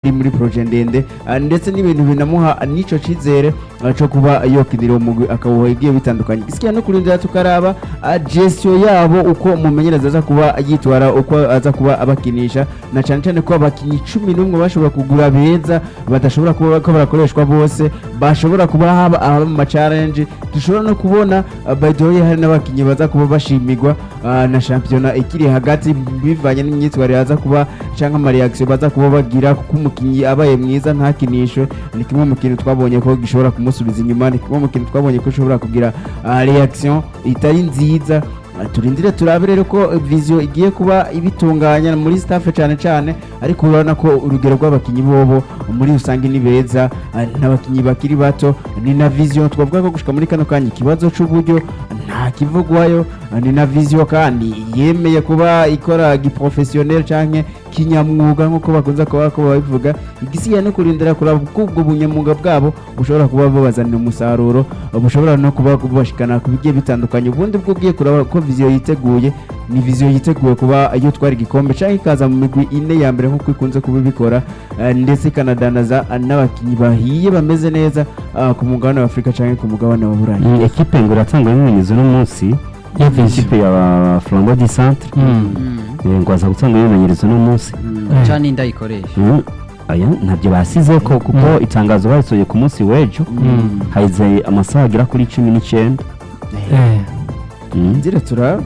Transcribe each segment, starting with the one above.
ari muri projet ndende ah, ndetse n'ibintu binamuha n'ico cizere ah, co kuba yokinira uwo mugwi akawuha igiye bitandukanye gisikiya no kurindira tukaraba ah, gestion yabo uko umumenyereza aza kuba yitwara uko aza kuba abakinisha na cyane cyane ko abakinnyi cumi n'umwe bashobora kugura beza badashobora kuba ko barakoreshwa bose bashobora kuba haba haba mu macarenje dushobora no kubona ah, by the way hari n'abakinnyi baza kuba bashimirwa ah, na shampiyona ikiri hagati bivanye n'imyitwarire aza kuba cyangwa amareaction baza kuba bagira kuko umukinnyi abaye mwiza ntakinishwe ni kimwe mu kintu twabonye ko gishobora kumusubiza inyuma ni kimwe mu kintu twabonye ko ushobora kugira ah, reaction itari nziza Ah, turindire turabe rero ko viziyo igiye kuba ibitunganya muri staff cyane cyane ariko urabona ko urugero rw'abakinnyi bobo muri rusange ni beza ah, n'abakinnyi bakiri bato ni na viziyo twavuga ko gushika muri kano kanya ikibazo c'uburyo nta kivugwayo ah, ni na viziyo kandi yemeye kuba ikora giprofessionnel canke kinyamwuga nk'uko bakunze kuba ko babivuga igisigaye no kurindira kuraba uko ubwo bunyamwuga bwabo bushobora kuba bubazanira umusaruro bushobora no kuba bubashikana ku bigiye bitandukanye ubundi bwo ugiye kuraba ko viziyo yiteguye ni viziyo yiteguye kuba iyo twara igikombe cyangwa ikaza mu migwi ine ya mbere nk'uko ikunze kuba ibikora eh, ndetse ikanadanaza eh, n'abakinnyi bahiye bameze neza ah, ku mugabane wa afurika cyangwa ku mugabane wa burayi Mm, ekipe ngo iratanga ibimenyetso uno munsi Ya Vision. ekipe ya flambo di centre Eh, ngo aza gutanga ibimenyetso uno munsi Eh. cyane indayikoresha Mm, aya ntabyo basize ko kuko Mm. itangazo basohoye ku munsi w'ejo Mm. haize amasaha agera kuri cumi n'icyenda Eh, Mm. nzira turaba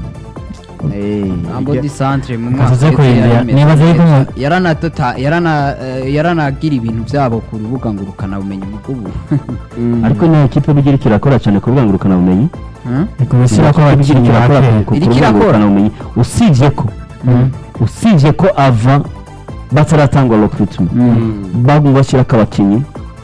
Eh, ambo di centre mu Kazoze mwaka kurindira. yari imeze Nibaza yuko neza. mu- yaranatota yarana eh, yaranagira ibintu byabo ku rubuga ngurukana bumenyi mu bw'ubu mm. ariko ni ekipe bigira kirakora cyane ku rubuga ngurukanabumenyi Hmm? ni ku bishyira ko bigira abakinnyi kirakora bake ku- ku Iriko rubuga irakora. ngurukanabumenyi usibye ko Mm. usibye ko ava bataratangwa recruitment bagomba bashyirako abakinnyi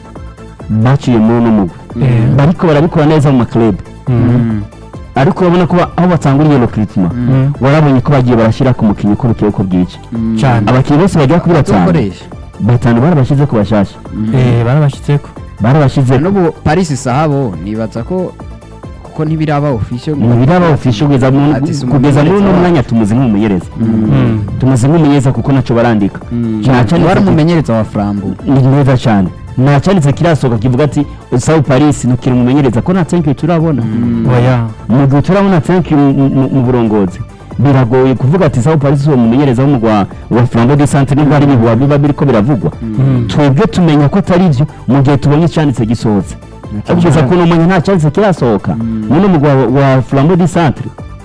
baciye muri uno mugwi Eh. bariko barabikora neza mu maklub Mm. ariko urabona ko ba- aho batanguriye recruitment Mm. warabonye ko bagiye barashyira ku mukinnyi uko bukeye uko bwica cyane abakinnyi bose bagera kuri batanu bazokoresha batanu barabashyize ku bashasha Eh, barabashyitseko barabashyize n'ubu paris sahabo nibaza ko kuko ntibiraba official mu biraba ofisho kugeza mu- Ati si kugeza muri uno umumenyereza mwanya tumuzi nk'umumenyereza Mm. tumuzi nk'umumenyereza kuko ntacyo barandika Nta cyanditse wari ki- umumenyereza wa flambo ni neza cyane nta cyanditse kirasohoka kivuga ati usawu paris ntukiri umumenyereza ko nta thank turabona oya mu gihe turabona thank you mu- mu mu burongozi biragoye kuvuga ati sawu paris uwo mumenyereza w'umugwa wa flambo de centre nibwo hari ibihuha biba biriko biravugwa Mm. twebwe tumenya ko atari byo mu gihe tubonye icyanditse gisohotse kugeza ku numenya nta cyanditse kirasohoka muno mugwa wa- wa flambo de centre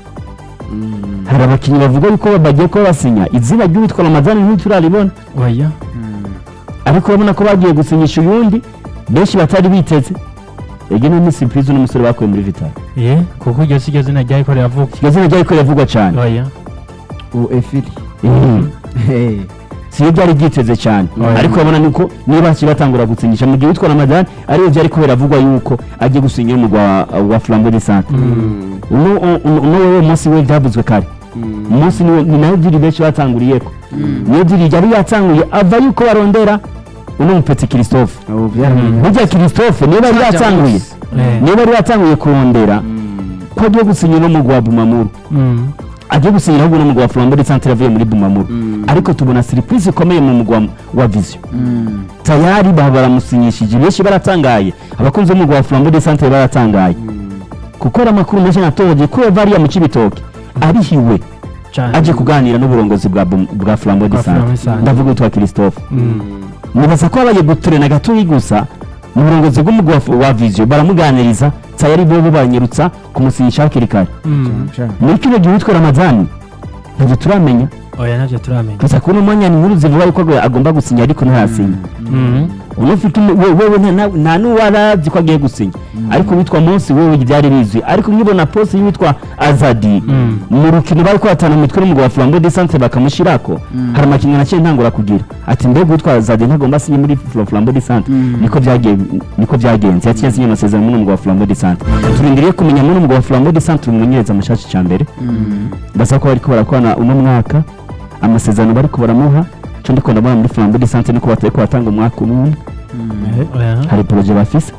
hari abakinnyi bavuga yuko bagiye kuba basinya izina ry'uwitwa ramadani ntituraribona oya ariko urabona ko bagiye gusinyisha uyundi benshi batari biteze ege ni surprise n'umusore bakuye muri vitali ye kuko iryo si ryo zina ryariko riravuga iryo zina ryariko riravugwa cyane oya uefiri Eh. siyo byari byiteze cyane Oya. ariko urabona nuko niba bakiri batangura gusinyisha mu gihe witwa ramadani ariyo byari ko biravugwa yuko agiye gusinya umugwa wa- wa flambo de centre uno uno- uno wewe munsi we byavuzwe kare umunsi niwo ni nayo diri benshi batanguriyeko niyo diri yari yatanguye ava yuko barondera uno mupeti christophe ubu byaramenye burya christophe niba yari yatanguye Eh. niba yari yatanguye kurondera ko agiye gusinya uno mugwa wa bumamuru Mm. agiye gusinyira ahubwo n'umugwa wa flambo de centre avuye muri bumamuru ariko tubona surprise ikomeye mu mugwa wa vision tayari baba baramusinyishije benshi baratangaye abakunzi b'umugwa wa flambo de centre baratangaye kuko ari amakuru menshi natohoje ko yava ariya mu cibitoke arihiwe cyane aje kuganira n'uburongozi bwa Bum- bwa flambo de Bwa Flambeau de centre Centre. ndavuga witwa christophe Mm. nibaza ko babaye guturena gatoyi gusa mu burongozi bw'umugwa wa- wa vision baramuganiriza tayari bobo banyerutsa kumusinyisha hakiri kare Mm. muri kino gihe witwa ramadani ntabwo turamenya oya nabyo turamenya gusa kuri uno mwanya ni inkuru zivuga yuko agomba- agomba gusinya ariko ntayasinya Mm. unufite umu- we- wewe nta- nta- nta n'uwarazi ko agiye gusinya ariko witwa munsi wewe byari bizwi ariko nkibona poste y'uwitwa azadi Mm. mu rukino bari kuhatana mu mitwe n'umugabo wa flambo de centre bakamushyirako hari amakinnyi naciye ntangura kugira ati mbega uwitwa azadi ntagomba asinye muri Fla- flambo de centre niko byagiye niko byagenze yaciye asinye amasezerano n'umugabo wa flambo de centre turindiriye kumenya muri umugabo wa flambo de centre umumenyereza mushasha cya mbere basa ko bariko barakorana uno mwaka amasezerano bariko baramuha cyo ndiko ndabona muri flambo de centre niko batari kubatanga umwaka umwe oya hari poroje bafise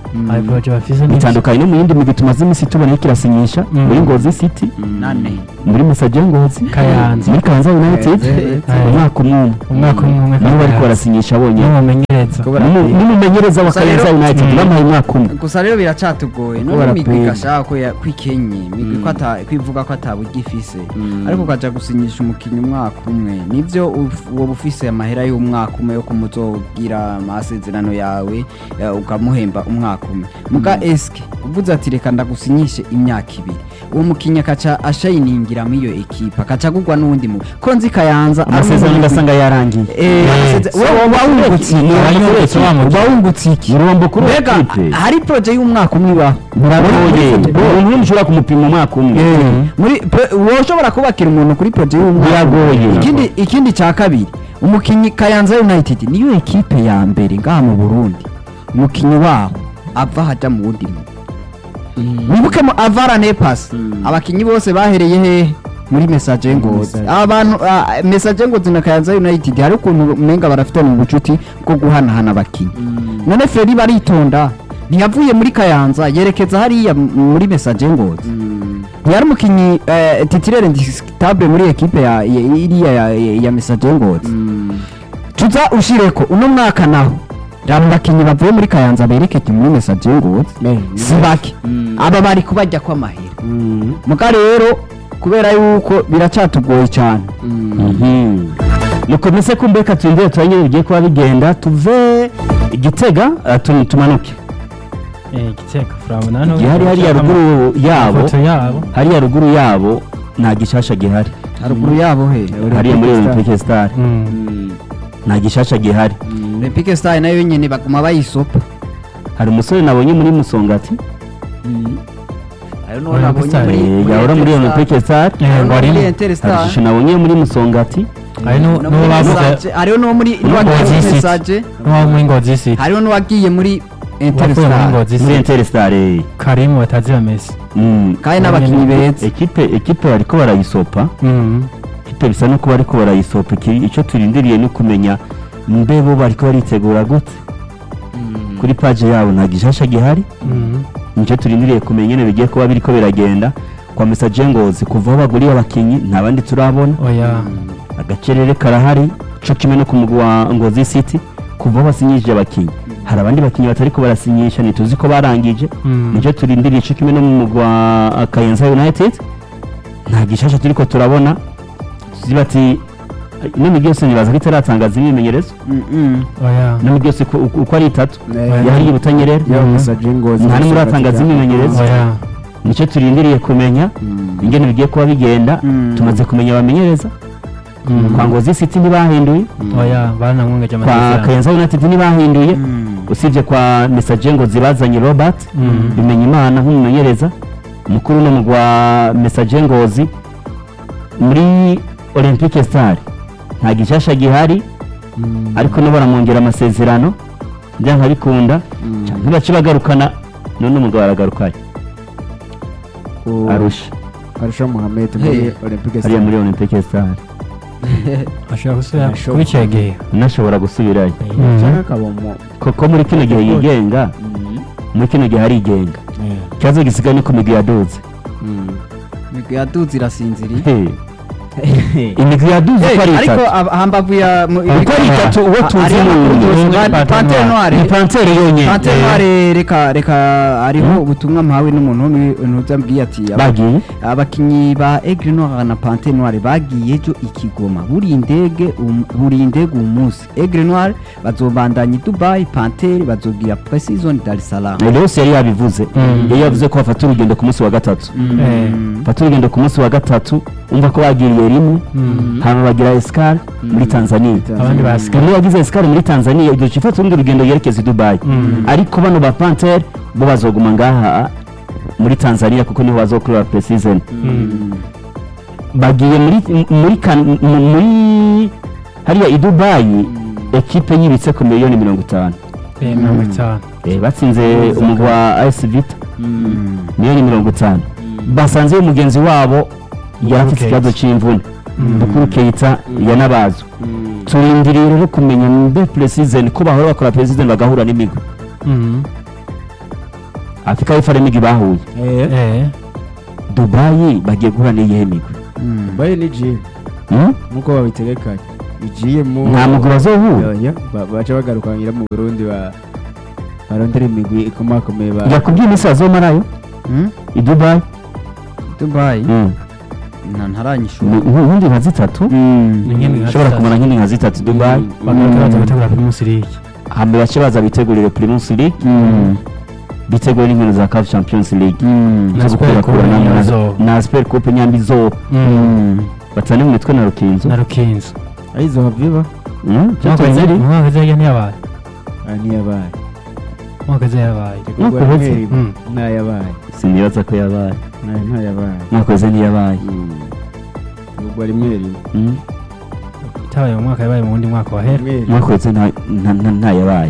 hari poroje bafise n'ibyo bitandukanye no mu yindi migwi tumaze iminsi tubona iriko irasinyisha Mm. muri ngozi city nane muri musaje ngozi Kayanza. muri kayanza united Eh, eh. umwaka umwe umwe umwaka umwe umwe nibo bariko barasinyisha bonyene n'umumenyereza N'umu- n'umumenyereza wa Gusa rero- kayanza united Mm. bamuhaye umwaka umwe gusa rero biracatugoye none Kubera imigwi peni. igashaka ko ya- kwikenye imigwi ko ata- kwivuga ko ataburyo ifise ariko ukaja gusinyisha umukinnyi umwaka umwe nivyo uf- woba ufise amahera y'umwaka umwe yo kumuzogira amasezerano yawe ya, ukamuhemba umwaka umwe muga eske uvuze ati reka ndagusinyishe imyaka ibiri uwo mukinnyi akaca ashayiningira muri iyo ekipa akaca agurwa n'uwundi mu ko nzi kayanza ari amasezerano umugwi- ugasanga yarangiye Eh, Eh, amaseze- so wowe uba wungutse iki? abanyungutse wa mugwi. uba wungutse iki urombo kuri mbega ekipe hari proje y'umwaka umwe ibaho biragoye umuntu umwe mushobora kumupima umwaka umwe muri pe- woshobora kubakira umuntu kuri proje y'umwaka Biragoye. ikindi ikindi cya kabiri umukinnyi kayanza united niyo ekipe ya mbere ngaha mu burundi umukinnyi waho ava hajya mu wundi mu wibuke mu avara nepasi abakinnyi bose bahereye hehe muri mesaje ngozi Message. abantu ah, mesaje ngozi na kayanza united hari ukuntu umenga barafitanye ubucuti bwo guhanahana abakinnyi none feri baritonda ntiyavuye muri kayanza yerekeza hariya m- muri mesaje ngozi ntiyari umukinnyi eh, titirere ndisitable muri ekipe ya ya- iriya ya, ya, ya mesaje ngozi tuza ushireko uno mwaka naho raba abakinnyi bavuye muri kayanza berekeje muri mesaje ngozi si bake aba bari kubajya kw'amahera muga rero kubera yuko biracatugoye cyane mukomeze kumbeka turindire turanyine bigiye kuba bigenda tuve igitega eh, tu- tumanuke igiteka furabona hano gihari hariya ruguru yabo ifoto yabo hariya ruguru yabo nta gishasha gihari haruguru yabo he hariya muri olympique star Mm. nta gishasha gihari olympique star nayo nyine baguma bayisopa hari umusore nabonye muri musongati hari n'uwo nabonye muri- eh, yahora muri olympique star Eh, ngo muri harimo hari interstar ishusho nabonye muri musongati hari nu- no n'uwo muri bavuze Message, hariho n'uwo muri Ngozi n'uwagiye muri City. message n'uwo muri ngozi city hariho n'uwagiye muri wavuye muri interstar ngozi muri city interstar eh. karimu batazira mesi Mm. kandi n'abakinnyi beza ekipe ekipe bariko barayisopa Mm. ekipe bisa no kuba bariko barayisopa iki- icyo turindiriye ni ukumenya mbe bo bariko baritegura gute kuri paje yabo nta gishasha gihari Mm. nicyo turindiriye kumenya nyine bigiye kuba biriko biragenda kwa mesaje ngozi kuva aho baguriye abakinyi nta bandi turabona oya agacerere karahari co kimwe no ku mugwi wa ngozi city kuva aho basinyishije abakinyi hari abandi bakinyi batariko barasinyisha ntituzi ko barangije Mm. nicyo turindiriye co kimwe no mu mugwi wa kayenza united nta gishasha turiko turabona tuzi bati ino migi yose nibaza ko itaratangaza imyimenyerezo Mm-mm. oya ino migi yose uko- uko uko ari itatu Eh, yahariye ubutanyerera ya mesaje ngozi nta n'umwe uratangaza imyimenyerezo oya nicyo turindiriye kumenya ingene bigiye kuba bigenda Mm. tumaze kumenya abamenyereza Mm. kwa ngozi city ntibahinduye oya baranamwongeje kwa amasezerano kayenza united ntibahinduye Mm. usibye kwa mesaje ngo zibazanye robert Mm. bimenya imana nk'umumenyereza mukuru no mugwa mesaje ngozi muri olympique star nta gishasha gihari ariko no baramwongera amasezerano byanga bikunda ntibace bagarukana none umugabo aragarukaye arusha arusha muhammed Hey. muri olympique hariya muri olympique star ashobora gusubira Ashobora. kuri icyo gihe unashobora gusubirayo Mm. cyangwa akaba mu kuko muri kino gihe yigenga muri kino gihe arigenga ikibazo gisigaye ni ku migwi yaduze imigwi yaduze irasinziriye Hey. imigwi yaduze uko ari ariko itatu ab- hambavu ya mu- uko ari itatu uwo tuzi hariho ni amakuru umwe yose, Ni ba- Panthère Panthère Noire. Noire. ni pantere yonyine Panthère Noire, reka reka hariho ubutumwa mpawe n'umuntu wo muri ntuzambwiye ati aba- bagiye abakinnyi ba Aigle Noire na Panthère Noire bagiye ejo i Kigoma buri indege um- buri indege uyu munsi Aigle Noire bazobandanya i Dubai Panthère bazogira Precision Dar es Salaam rero yose yari yabivuze Mm. yari yavuze ko bafata urugendo ku munsi wa gatatu Eh. bafata urugendo ku munsi wa gatatu umva ko bagiriye rimwe Mm. hanyuma bagira esikari muri tanzania abandi basigaye muri bagize esikari muri tanzania igihe ifata urundi rugendo yerekeza i dubayi Mm. ariko bano ba pantere bo bazoguma ngaha muri tanzania kuko niho bazokorera presizoni Mm. bagiye muri muri kan- mu- muri hariya i dubayi ekipe yibitse ku miliyoni mirongo itanu Eh, mirongo itanu Eh, batsinze umugwi wa as vita miliyoni mirongo itanu basanzeyo mugenzi wabo yari afite Keita. ikibazo cy'imvune bukuru keita yanabazo turindiriye rero kumenya mbe presizoni ko bahora bakora presizoni bagahura n'imigwi Mm. afurika y'epfo hari imigwi bahuye eh eh dubayi bagiye guhura n'iyihe migwi baye ni G Hmm? nkuko babitegekanye igiye mu nta mugwi bazohura Oya, ba- baca bagarukangira mu Burundi ba barondera imigwi ikomakomeye ba yakubwiye iminsi bazomarayo i dubayi dubayi Hmm. nta ntaranyishura Ni- ubundi nka zitatu ni nk'indi nka ushobora zitatu. kumara nk'indi nka zitatu dubayi bagaruka baza gutegura primus league hambere bace baza bitegurire primus league bitegure n'inkino za caf champions league Na zo Super gukura Coupe na- nyine na- zo. na super coupe nyambi zo batane mu mitwe na rukinzo na rukinzo aizo haviba Hmm? Mwaka Cyangwa ziri? mwaka zajya ntiyabaye niyabaye mwaka zajyabaye Mwaka uheze? Mm. ntayabaye sinibaza ko yabaye Nta- ntayabaye mwakoze ntiyabaye ubwo rimwe rimwe Hmm? itabaye mu mwaka yabaye mu wundi mwaka wahera rimwe rimwe mwakoze nta- nta- nta- ntayabaye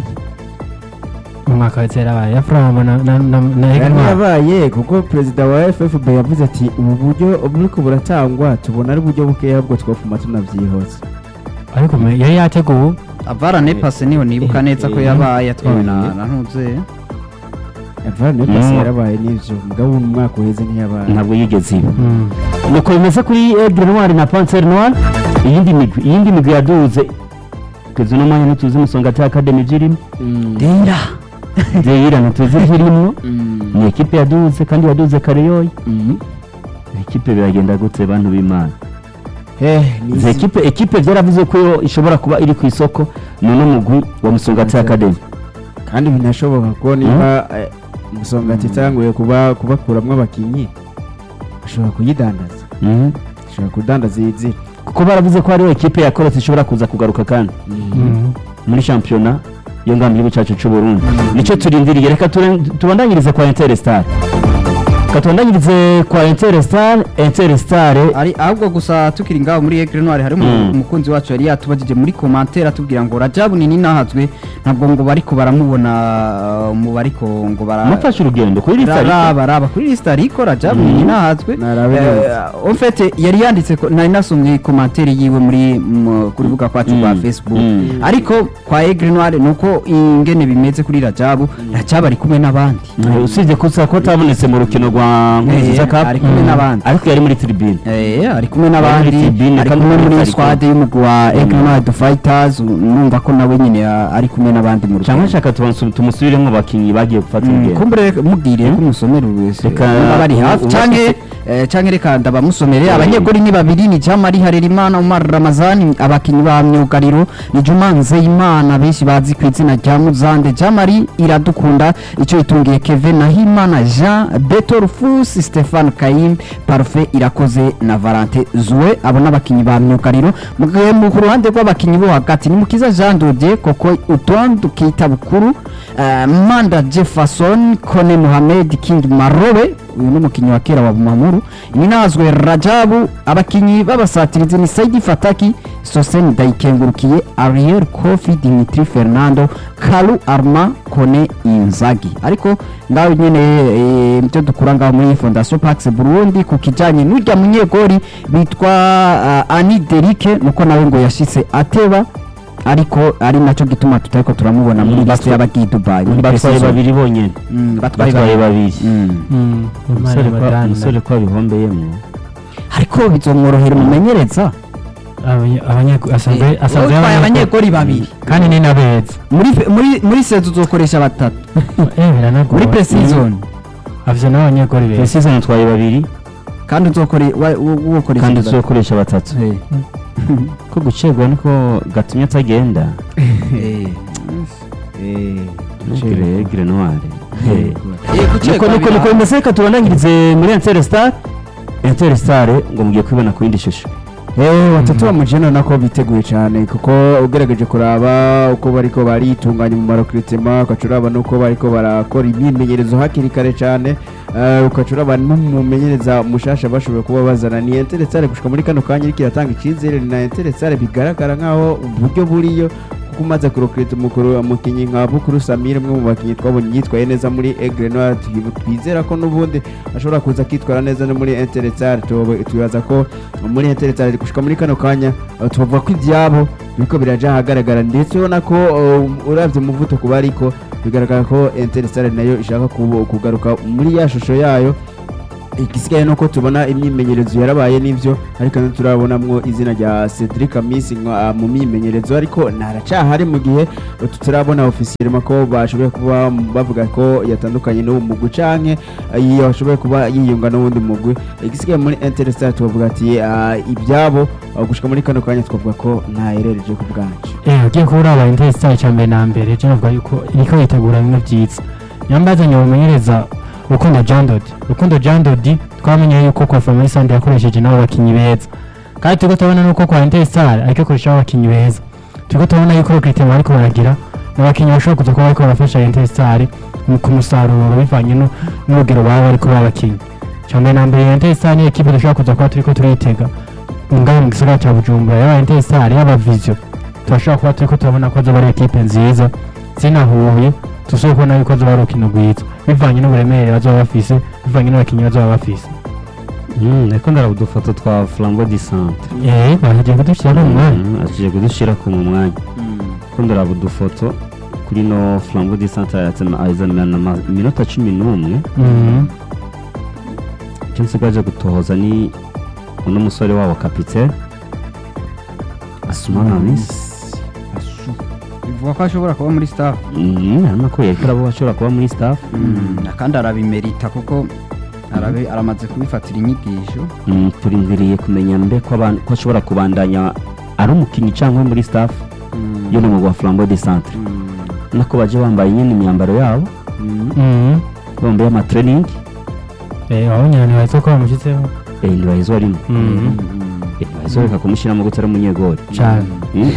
mu mwaka wa kera yabaye ya furama na na na na Yari Hegman. yabaye kuko perezida wa FFB yavuze ati ubu buryo buriko buratangwa tubona ari uburyo bukeya ahubwo twofuma tunavyihose ariko me- yari yateguwe avara nepase niho nibuka neza ko yabaye yatwawe na na ntuze avane pasi Mm. yarabaye n'ivyo mugabo mu mwaka uheze ntiyabaye ntabwo yigeze iba Mm. nuko bimeze kuri aigle noir na panser noir iyindi migwi iyindi migwi yaduze kugeza uno mwanya ntituzi musongati academy zirimo Mm. dera zeyira ntituzi zirimo Mm. ni ekipe yaduze kandi yaduze kare yoyo Mm. ekipe biragenda gute bantu b'imana Eh, ni izi ekipe ekipe byaravuze ko yo ishobora kuba iri ku isoko ni uno mugwi wa musongati academy kandi binashoboka ko niba eh, musongati itanguye kuba kubakuramwo abakinyi ashobora kuyidandaza Mhm. ashobora kudandaza iyi nzira kuko baravuze ko hariho ekipe ya korotse ishobora kuza kugaruka kandi Mm. muri shampiyona yo ngaha mu gihugu cyacu cy'u Burundi nicyo turindiriye reka ture- tubandanyirize kwa Interstar reka tubandanyirize kwa Interstar Interstar ari ahubwo gusa tukiri ngaho muri Aigle Noir harimo Mm. umukunzi wacu yari yatubajije muri commentaire atubwira ngo Rajabu nini nahazwe ntabwo ngo bariko baramubona uh, mu bariko ngo bara mufashe urugendo kuri lista raba raba kuri lista ariko Rajabu nini nahazwe Narabe neza. en fait yari yanditse ko nari nasomye commentaire yiwe muri mu- ku rubuga kwacu rwa Mm. Facebook Mm. ariko kwa Aigle Noir nuko ingene bimeze kuri Rajabu Rajabu ari kumwe n'abandi Eh, usibye ko usanga ko atabonetse mu rukino rwa Nkurunziza Eh, Cup ari kumwe Mm. n'abandi. ariko yari muri tribune Eh, ari kumwe Ari n'abandi muri tribune ari kandi kumwe muri muri Tariko. squad y'umugwi wa Aigle Noir the Fighters numva ko nawe nyine ah, ari kumwe n'abandi mu cyangwa rugendo nshaka tubansu- tumusubiremo abakinnyi bagiye gufata Mm, urugendo kumbure mubwire ko umusomera wese Reka, niba bari hafi ubu- canke eh, canke reka ndabamusomere abanyegori ni babiri ni Jamari Harerimana Umar Ramazani abakinyi ba myugariro ni Juma Nzeyimana benshi bazi ku izina rya Muzande Jamari iradukunda icyo itungiye Kevin Nahimana Jean Beto Rufus Stefan Kayim Parfait irakoze na Valentin Zoué abo n'abakinyi ba myugariro mu gihe mu ku ruhande rw'abakinyi bo hagati ni Mukiza Jean Dodier koko utondu kita bukuru eh, Manda Jefferson Kone Mohamed King Marobe uyu ni umukinnyi wa kera wa Bumamuru Ninazwe Rajabu abakinyi b'abasatirizi ni Saidi Fataki Sosen Dayikengurukiye Ariel Kofi Dimitri Fernando Kalu Arma Kone Inzagi ariko ngaho nyene eh, ibyo dukura ngaho muri Fondation Pax Burundi ku kijanye n'urya munyegori bitwa uh, Ani Derike nuko nawe ngo yashitse ateba ariko ari nacyo gituma tutariko turamubona muri Mm, liste batwa- y'abagiye i Dubai muri batwaye pre-season. babiri bonyene Mm, batwaye batwaye babiri babiri Mm. Mm. umusore Imana ko- y'abadani. umusore ko abihombeyemo ariko bizomworohera umumenyereza Abanye- abanye- asanzwe asanzwe utwaye y'abanyeko- abanyegori babiri kandi ni n'abeza muri muri muri sezo uzokoresha batatu eh biranagoye muri pre-season afite n'abanyegori beza season atwaye babiri kandi uzokore wa- wo- wokoresha kandi batatu tuzokoresha batatu Eh, ko gucegwa niko gatumye atagenda eh. gire gire noire Eh, gucekwa niko niko bira- niko bimeze reka tubandanyirize muri Interstar Interstar ngo mugiye kwibona ku yindi shusho Eh, batatu bamujena nako biteguye cyane kuko ugerageje kuraba uko bariko baritunganya mu marokritement ukaca uraba nuko bariko barakora imyimenyerezo hakiri kare cyane eh, ukaca uraba n'umumenyereza mushasha bashoboye kuba bazana ni Interstar gushika muri kano kanya iriko iratanga icizere ni na Interstar bigaragara nkaho uburyo buriyo kuko umaze kurokrita umukuru umukinnyi nka Bukuru Samir umwe mu bakinnyi twabonye yitwaye neza muri Aigle Noir twi- twizera ko n'ubundi ashobora kuza akitwara neza no muri Interstar tuba- twibaza ko muri Interstar gushika muri kano kanya uh, tubavuga ko ibyabo biriko biraja ahagaragara ndetse ubona ko uh, uravye umuvuduko bariko bigaragara ko Interstar nayo ishaka kubo- kugaruka muri ya shusho yayo igisigaye nuko tubona imyimenyerezo yarabaye n'ivyo ariko turabonamwo izina rya Cedric Amisi nka- mu myimenyerezo ariko naracahari mu gihe tutarabona officiellement ko bashoboye kuba bavuga ko yatandukanye n'uwo mugwi canke iyo ashoboye kuba yiyunga n'uwundi mugwi igisigaye muri Interstar tubavuga ati ah, ibyabo ah, gushika muri kano kanya twavuga ko ntaherereje ku bwancu Eh, ugiye kuba uraba Interstar icya mbere na mbere je navuga yuko iriko yitegura bimwe byiza nyambazanye bumenyereza Rukundo Jean Dodi Rukundo Jean Dodi twamenye yuko kwa Family Sand yakoresheje n'abo bakinyi beza kandi turiko turabona nuko kwa Interstar ariko akoresha abakinyi beza turiko turabona yuko recruitment bariko baragira n'abakinyi bashobora kuza kuba bariko barafasha Interstar mu kumusaruro bivanye nu- n'urugero baba bariko babakinyi icya mbere na mbere Interstar ni ekipe dushobora kuza kuba turiko turitega ngaho mu gisagara cya Bujumbura yaba Interstar yaba Vision turashobora kuba turiko turabona ko zoba ari ekipe nziza zinahuye dushobora kubona yuko zoba ari urukino rwiza bivanye n'uburemere bazoba bafise bivanye n'abakinnyi bazoba bafise Mm, ariko ndaraba udufoto twa flambo di centre eh bagiye kudushyira no mu mwanya Mm, agiye kudushyirako mu mwanya ko ndaraba udufoto kuri no flambo di centre azana iminota cumi n'umwe Mhm. icyo nsigaje gutohoza ni uno musore wabo kapitene asumana misi bivuga ko ashobora kuba muri staff hano ko yariko arabo ashobora kuba muri staff kandi arabimerita kuko arabe aramaze kubifatira inyigisho Mm, turindiriye kumenya mbe ko aban- ko ashobora kubandanya ari umukinnyi cyangwa muri staff yo ni umugwa flambo de centre nako baje bambaye nyine imyambaro yabo Mhm. bambaye amatraining eh wabonye abantu bahise ko bamushyizeho eh ntibahezwa rimwe Mhm. Eh, ntibahezwa reka kumushyiramo gutari umunyegori cyane Mm.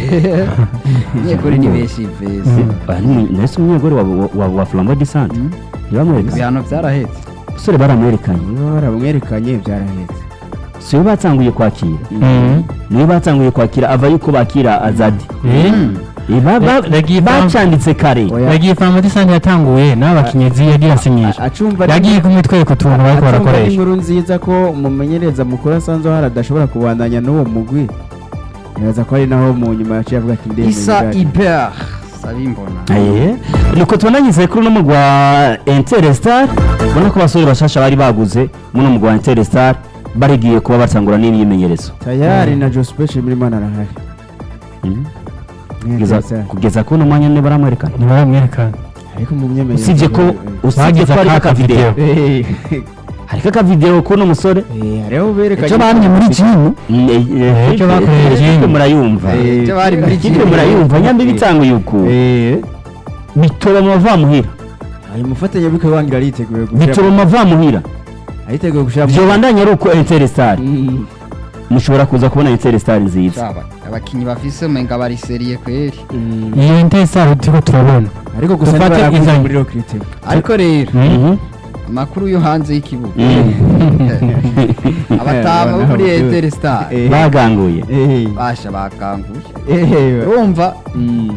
nyeguri ni benshi vese Aya ni umu- nahise umunyegori wa, wa, wa, wa flambo de centre ntibamwerekanye ibihano byarahetse umusore baramwerekanye niba baramwerekanye byarahetse si we batanguye kwakira Mhm. niwe batanguye kwakira ava yuko bakira azadi Eh, Eh, ba- ba- Eh, yagiye fam- bacanditse kare Oya. yagiye fama disante yatanguye n'abakinnyi yagiye asinyisha acumva yagiye kumwitwereka utuntu bariko acumva barakoresha inkuru nziza ko umumenyereza mukuru asanzwe hari adashobora kubandanya n'uwo mugwi nibaza ko ari naho mu nyuma yaciye avuga ati ndemeye isa bwacu." iber sabimbona Eh, nuko tubonanyise kuri uno mugwa Interstar ubona ko abasore bashasha bari baguze muno mugwa Interstar barigiye kuba batangura n'imyimenyerezo tayari na Jospech Mirimana arahari Mm. Ni Kugeza- Interstar. kugeza kuri uno mwanya niba baramwerekana ntibaramwerekana ariko mu myemerere usibye ko usibye Bagize ko ariko aka akavideo video. hariko akavideo k'uno musore hariho berekanye icyo bamye muri jimu Mm, eh, eh, icyo bakoreye eh, Jimmy. ikipe murayumva Eh, icyo bari muri ikipe jimu murayumva nyambi bitanguye uku Eh, bitoba mu bavamuhira ayo mufatanyabikorwa wangira ariteguye gushyira bitoba mu bavamuhira ariteguye gushyira mu- vyobandanya ari uko Interstar Mm. mushobora kuza kubona Interstar nziza Shaba, abakinyi bafise umenga bari seriye kweri Mm. iyo intesaro turiko turabona ariko gusa Dufate ntibaraguze izanye. muri rokirite ariko rero Mhm. amakuru yo hanze y'ikibuga Mm. abatama bo muri eteri star Eh. baganguye Eh, basha bakanguye eh, urumva mm,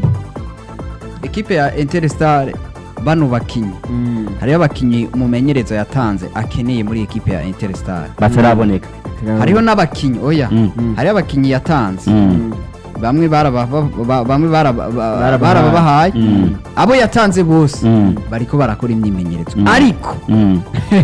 ekipe ya eteri star bano bakinyi mm. hariho abakinyi umumenyereza yatanze akeneye muri ekipe ya eteri star bataraboneka hariho n'abakinyi oya Mm. hariho abakinyi yatanze Mm. bamwe baraba- ba- bamwe baraba- ba- Barabahaye. barababahaye Mm. abo yatanze bose Mm. bariko barakora imyimenyerezo Mm. ariko Mm.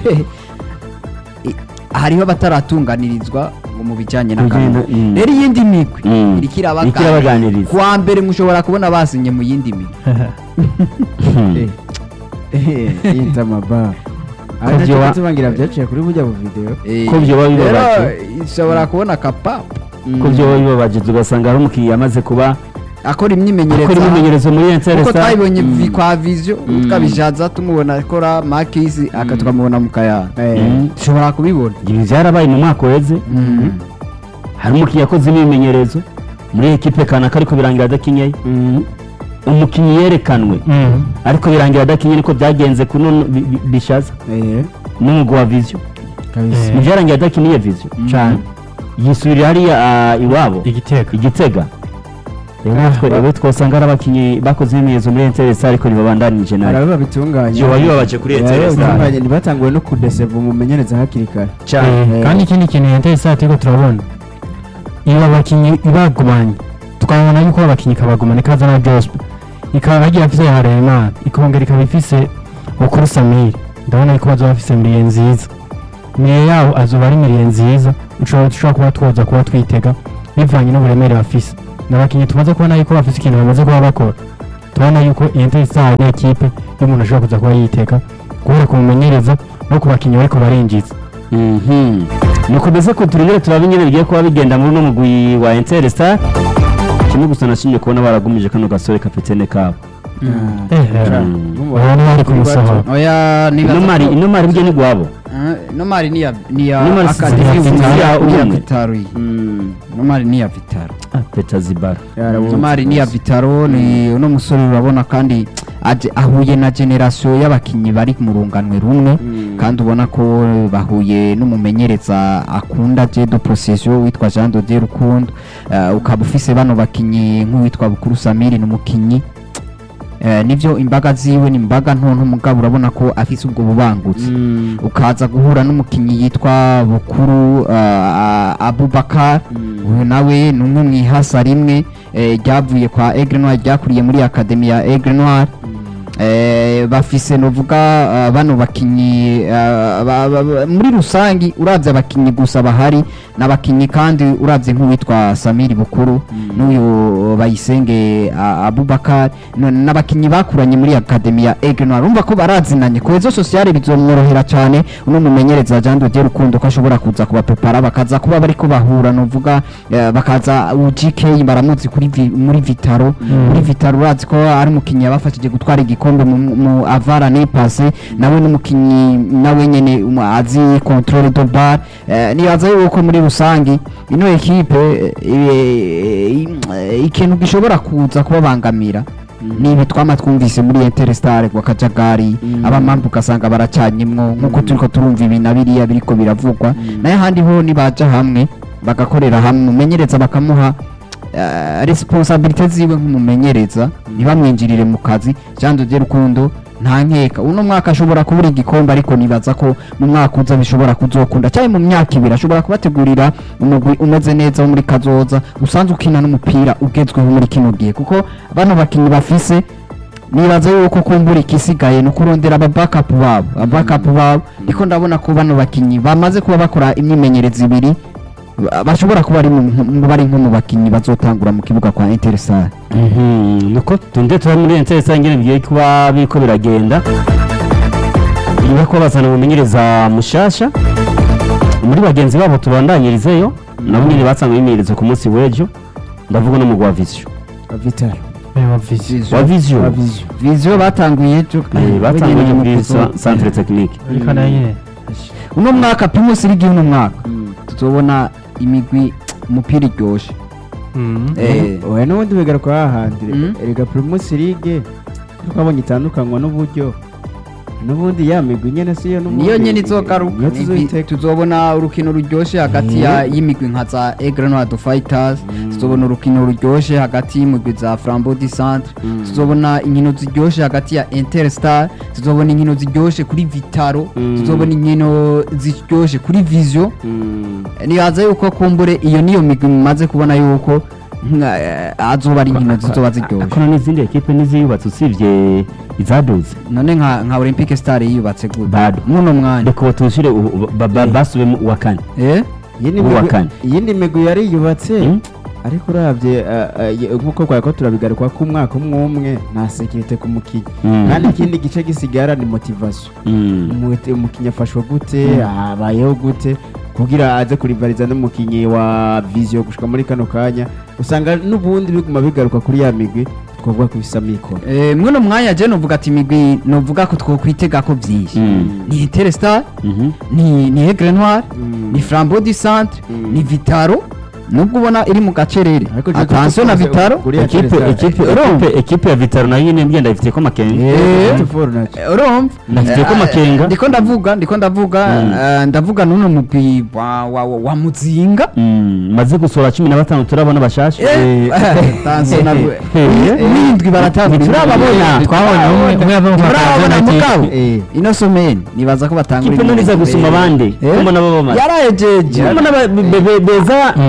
i- hariho abataratunganirizwa ngo mu bijyanye Kugenda, n'akanwa mm. rero iyindi migwi Mm. iriko Iriko irabaganiriza irabaganiriza. kuwa mbere mushobora kubona basinye mu yindi migwi Mm. yinza amabara Ko aha nacyo vyoba- tubangira byaciye kuri bujya bu video Eh, Ko vyoba rero bibabaje. ishobora kubona kapapu ko byo bibabaje ugasanga hari umukiriya amaze kuba akora akora imyimenyerezo imyimenyerezo muri kuko Interstar twabibonye Mm. vi- kwa viziyo Mm. twabishatse tumubona akora makisi aka tukamubona mu kayanja Mm. ushobora kubibona ibi byarabaye mu mwaka uheze hari umukiriya yakoze imyimenyerezo muri ekipe kanaka ariko birangira adakinyeye umukinnyi yerekanwe Mhm. ariko birangira adakinye niko byagenze kuno bi- bi- bishaza n'umugwi wa viziyo Eh. mu byarangiye adakiniye viziyo Cane. yisubirira hariya ah, iwabo igitego igitega rero natwe rero twasanga ari abakinnyi bakoze imyimenyerezo muri Interstar ariko ntibabandanije hari nayo abo babitunganya Vyoba bibabaje kuri Eh, Interstar. babitunganya ntibatanguwe no kudeseva umumenyereza hakiri kare Eh, kandi ikindi kintu intesaro turiko turabona iyo abakinnyi ibagumanye tukabona yuko abakinnyi kabagumana ikaza na jospe ikaba bagiye afise Harerimana ikongera ikaba ifise Bukuru Samiri ndabona yuko bazoba bafise miliye nziza miliye yabo azoba ari miliye nziza ushobora dushobora kuba twoza kuba twitega bivanye n'uburemere bafise n'abakinnyi tumaze kubona yuko bafise ikintu bamaze kuba bakora tubona yuko iyi Interstar ni ekipe y'umuntu ashobora kuza kuba yitega guhera ku mumenyereza no ku bakinnyi bariko barinjiza Mhm. nukomeze ko turengere turabe nyine bigiye kuba bigenda muri uno mugwi wa Interstar kimwe gusa nashimye kubona baragumije kano gasore kapitene kabo ubu ni bari kumusohora oya nibaza ino mari ko- ino mari bwe ni gwabo Eh, ino mari ni ya ni ya Ino mari si Academy ya Vitaro, Vitaro, ni ya umwe. Vitaro iyi. ino mari ni ya Vitaro ah Peter Zibara ino mari ni ya Vitaro ni uno musore urabona kandi aje ahuye na generation y'abakinyi bari mu runganwe rumwe kandi ubona ko bahuye n'umumenyereza akunda je de procession witwa Jean de Dieu Rukundo Eh, ukaba ufise bano bakinyi nk'uwitwa Bukuru Samiri n'umukinyi Eh, nivyo imbaga ziwe ni imbaga ntonto mugabo urabona ko afise ubwo bubangutse ukaza guhura n'umukinnyi yitwa bukuru uh, abubakar uyu nawe ni umwe mu ihasa rimwe eh, ryavuye kwa Aigle Noir ryakuriye muri akademi ya Aigle Noir eh, bafise novuga uh, bano bakinyi uh, ba, ba, ba, muri rusangi uravye abakinyi gusa bahari n'abakinyi kandi uravye nk'uwitwa Samiri Bukuru n'uyu Bayisenge uh, Abubakar n- n'abakinyi bakuranye muri akademi ya Aigle Noir urumva ko barazinanye cohesion sociale bizomworohera cyane uno mumenyereza Jean de Dieu Rukundo ko ashobora kuza kubapepara bakaza kuba bariko bahura novuga eh, bakaza UGK baramuzi kuri vi, muri Vitaro muri Vitaro urazi ko ari umukinyi yabafashije gutwara igikombe mu, mu avara ne passé nawe n'umukinyi nawe nyene umu- azi controle de bar eh, nibaza yuko muri rusangi ino ekipe eh, eh, ikintu gishobora kuza kubabangamira ni ibi twama twumvise muri Interstar kwa Kajagari abamambu ugasanga baracanyemwo nkuko turiko turumva ibi na biriya biriko biravugwa nayo ahandi ho nibaja hamwe bagakorera hamwe umumenyereza bakamuha eh, responsabilite ziwe nk'umumenyereza ntibamwinjirire mu kazi Jean de Dieu Rukundo nta nkeka uno mwaka ashobora kubura igikombe ariko nibaza ko mu mwaka uza bishobora kuzokunda cyane mu myaka ibiri ashobora kubategurira umugwi umeze neza wo muri kazoza usanzwe ukina n'umupira ugezweho muri kino gihe kuko bano bakinnyi bafise nibaza yuko kumbura ikisigaye ni ukurondera aba backup babo aba backup babo niko ndabona ko bano bakinnyi bamaze kuba bakora imyimenyerezo ibiri ba- bashobora kuba ari mu- mu- bari nko mu bakinnyi bazotangura mu kibuga kwa Interstar Mhm, nuko tunde tuba muri Interstar ngene bigiye kuba biriko biragenda inyuma ko bazana umumenyereza mushasha muri bagenzi babo tubandanyirizeyo nabo nyene batanga imyimenyerezo ku munsi w'ejo ndavuga no mu gwa Vision vitaro wa vision wa Vision Vizio batanguye ejo Eh, batanguye Wenyene muri mu sa- kuzo- centre technique ariko nayo nyine uno mwaka Primus League uno mwaka tuzobona imigwi umupira iryoshe Eh, oya n'ubundi bigaruka hahandi Mm. erega primus league twabonye itandukanywa n'uburyo n'ubundi ya migwi nyene siyo n'ubundi niyo nyene izogaruka niyo Imigwi- tuzoyiteka tuzobona urukino ruryoshe hagati ya y'imigwi nka za Aigle Noir Fighters tuzobona urukino ruryoshe hagati y'imigwi za Flambeau du Centre tuzobona inkino ziryoshe hagati ya Interstar tuzobona inkino ziryoshe kuri Vitaro Mm. tuzobona inkino ziryoshe kuri Vision Mm. nibaza yuko kumbure iyo niyo migwi mumaze kubona yuko nka- eh, azoba ari inkino zizoba ziryoshe akora n'izindi ekipe n'iziyubatse usibye izaduze none nka nka Olympic Star yiyubatse gute Bado. muno mwanya reka tushire basubemo uwa kane eh iyindi uwa migwi- kane. iyindi migwi yari yubatse Mm. ariko urabye eh, eh, nk'uko twari ko turabigaruka ko umwaka umwe umwe nta sekirite ku mukinnyi Mm. kandi ikindi gice gisigara ni motivation Mm. Umuti- umukinnyi afashwa gute abayeho gute kugira aze kurivariza n'umukinnyi wa vision gushika muri kano kanya usanga n'ubundi biguma bigaruka kuri ya migwi twavuga ku bisamikoro Eh, muno mwanya je novuga ati imigwi novuga ko twokwitega ko vyinshi Mm. ni Interstar Mhm. ni ni Aigle Noir Mm. ni Flambeau du Centre Mm. ni Vitaro nubwo ubona iri mu gacerere Ariko je attention na tuvuze Vitaro kuri ekipe Interstar. ekipe Urumva? ekipe ekipe ya Vitaro nayo nyine ngenda ifite ko makenga Eh. Football naco. Eh, urumva Ndafitiye ko Eh, amakenga. ndiko ndavuga ndiko ndavuga Mm. eh, ndavuga nuno mugwi wa wa wa- wa Muzinga Mm, maze gusora cumi na batanu turabona bashasha Eh, attention na Eh. windwi baratanga Ntiturababona. twabonye umwe umwe yava mu turabona makazi mugabo Eh. ino someni nibaza ko batangura kipe none iza gusuma abandi Eh? kumbona baba bamaze yarayejeje kumbona ba- be- be- beza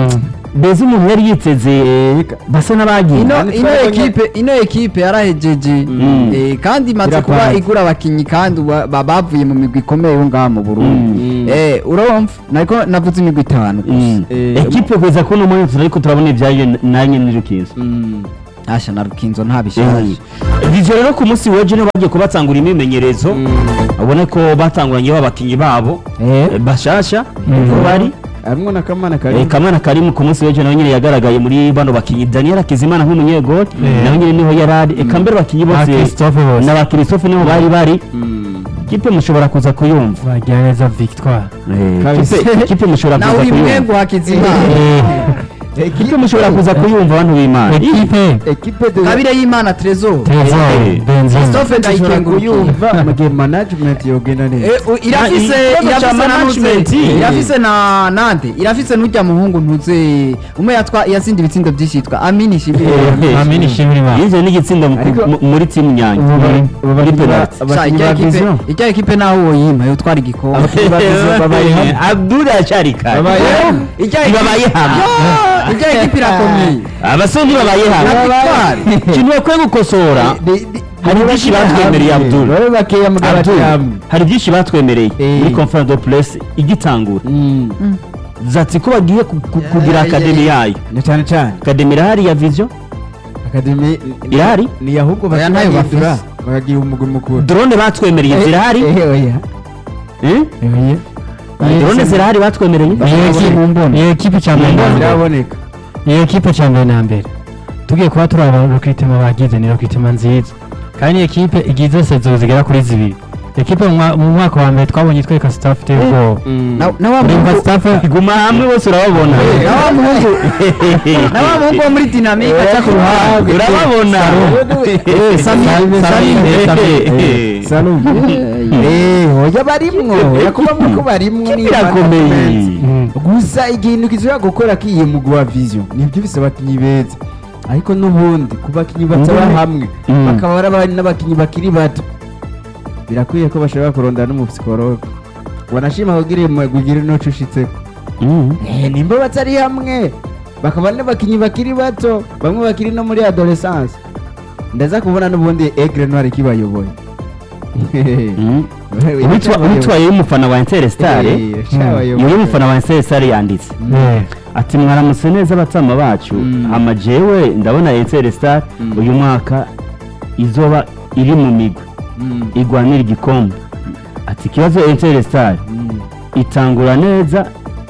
beza umuntu yari yiteze basa n'abagiye ino Kandi ino twabonye- ekipe ino ekipe yarahejeje Mm. eh, kandi imaze Irapanze. kuba igura abakinyi kandi uba- ba- bavuye mu migwi ikomeye yo ngaha mu Burundi Mm. eh urumva nariko navuze imigwi itanu gusa Mm. Eh, ekipe kugeza kuri uno mwanya ariko turabona ibyayo nanjye n'irukizo Mm. asha na rukinzo ntabishaje ivyo rero ku munsi w'ejo niho bagiye kubatangura imyimenyerezo Mm. ubone ko batanguranye abakinnyi babo Eh. eh, bashasha Mm. niho bari harimwo na kamana Eh, kari kamana karimu ku munsi w'ejo nawe nyine yagaragaye muri bano bakinnyi daniel akizimana nk'umunyegoli Eh. nawe nyine niho yari ari eka mbere abakinnyi ba bose christophe bose n'aba christophe niho bari bari Mm. kipe mushobora kuza kuyumva bagira neza victoire Eh, Kabisa. kipe- kipe mushobora nawe kuza uri kuyumva mwego hakizimana kipe mushobora kuza kuyumva abantu b'imana ekipe ekipe de kabire y'imana trezor trezor Eh. benzema Christophe dushobora ndayikengurukiye kuyumva mu gihe management yogenda neza Eh, u- irafise Ah, ikibazo irafise ca na management. nuze irafise na nande irafise n'urya muhungu ntuze umwe yatwa yatsinda ibitsindo byinshi yitwa amini shibiri Eh. amini shimira imana yinjiye n'igitsinda mu- Ariko- mu- muri timu nyange Ubu bari- ubu muri bakinnyi ba- penalty Sha, abakinnyi ijya ba ekipe vision ijya ekipe naho woyima yotwara igikombe abakinnyi ba vision babaye hamwe abdul aracyari kare Babaye hamwe. ijya ntibabaye hamwe ijya ekipe irakomeye abasore ntibabaye hamwe Victoire. ikintu bakwiye gukosora hari byinshi batwemereye abdul babe bakeya mugabo ati Abdul, hamwe hari byinshi batwemereye Eh. muri conference de presse igitangura Mm. zati ko bagiye ku- ku- kugira Yeah, akademi yeah, yayo na cyane cyane akademi irahari ya vision akademi Irahari? ni ahubwo Oya, ntayo bakibahindura bafise. bakagira umugwi mukuru drone batwemereye zirahari Eh, oya Eh? drone zirahari batwemereye niyo ekipe niyo ekipe cya mbere na mbere ziraboneka niyo ekipe cya mbere na mbere tugiye kuba turi abarokitema bagize ni rokitema nziza kandi ni ekipe igize sezo zigera kuri zibiri ekipe mu mwa- mu mwaka wa mbere twabonye itwereka staff iteye ubwoba Na- na wa urumva muhungu staff guma hamwe bose urababona na wa muhungu na wa muhungu wo muri dinamike aca ku ruhande urababona Eh, Sami- Sami- Sami- Sami- Salum. Eh, oya barimwo yakubamwe ko barimwo ni birakomeye Mm. gusa ikintu kizira gukora kiyi mugwi wa vision nibyo bisa abakinnyi beza ariko n'ubundi ku bakinnyi bataba Mm. hamwe Mm. bakaba ari abandi n'abakinnyi bakiri bato birakwiye ko bashobora kurondana n'umupsikologe wanashima kugira kugira inoco ushitseko Mm. Eh, nimba batari hamwe bakaba n'abakinnyi bakiri bato bamwe bakiri no muri adolescence ndaza kubona n'ubundi egre noir ikibayoboye Mm. Uwitwa- uwitwaye y'umufana wa Interstar iyo y'umufana wa Interstar yanditse Eh, ati mwaramutse neza abatama bacu Mm. ama jewe ndabona Interstar Mm. uyu mwaka izoba iri mu migwi igwanira igikombe ati ikibazo Interstar itangura neza